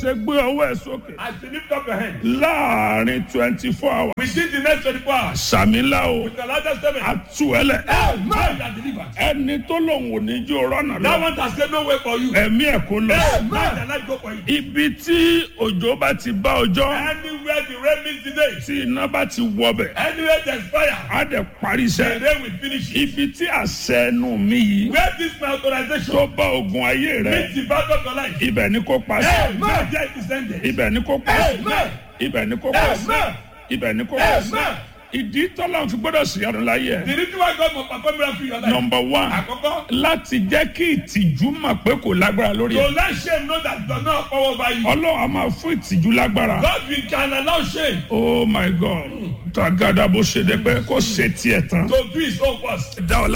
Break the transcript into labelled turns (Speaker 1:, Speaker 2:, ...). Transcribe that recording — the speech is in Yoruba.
Speaker 1: ṣe gbé ọwọ́ ẹ̀ sókè
Speaker 2: As you lift up your hand,
Speaker 1: láàrin twenty four hours
Speaker 2: within the next 24 hours,
Speaker 1: sàmìlà o
Speaker 2: with the largest statement,
Speaker 1: àtúwẹ̀lẹ̀
Speaker 2: man that delivered.
Speaker 1: ẹni tó lòun ò ní jó rọ́nà
Speaker 2: That
Speaker 1: lọ
Speaker 2: one has said no way for you.
Speaker 1: ẹ̀mí ẹ̀ kó lọ.
Speaker 2: Man that not go for you.
Speaker 1: ibi tí òjò bá ti bá ọjọ́
Speaker 2: Anywhere the rain meets today,
Speaker 1: tí iná bá ti wọbẹ̀
Speaker 2: anywhere there's fire,
Speaker 1: á dẹ̀ parí
Speaker 2: the
Speaker 1: iṣẹ́
Speaker 2: rain will finish it.
Speaker 1: ibi tí àṣẹ ẹnu mi yìí
Speaker 2: Where this my authorization
Speaker 1: tó bá ogun ayé rẹ
Speaker 2: meets the battle of your life.
Speaker 1: ibẹ̀ ni kò pa sí
Speaker 2: Man, there it is ended.
Speaker 1: ibẹ̀ ni kò pa sí
Speaker 2: Amen.
Speaker 1: ibẹ̀ ni kò pa sí
Speaker 2: Amen.
Speaker 1: ibẹ̀ ni kò pa sí
Speaker 2: Amen.
Speaker 1: ìdí tọ́lá fi gbọ́dọ̀ sí ọdún láyé ẹ̀
Speaker 2: The reason why God must perform miracle in your life.
Speaker 1: nọmba one
Speaker 2: Àkọ́kọ́,
Speaker 1: láti jẹ́ kí ìtìjú mọ̀ pé kò lágbára lórí
Speaker 2: to
Speaker 1: ẹ̀
Speaker 2: let shame know that does not power over you.
Speaker 1: ọlọ́run a máa fún ìtìjú lágbára
Speaker 2: God will can allow shame
Speaker 1: oh my god tàgádà bó ṣe dé pé kò ṣe tiẹ̀ tán
Speaker 2: to do his own first.
Speaker 1: dá ọ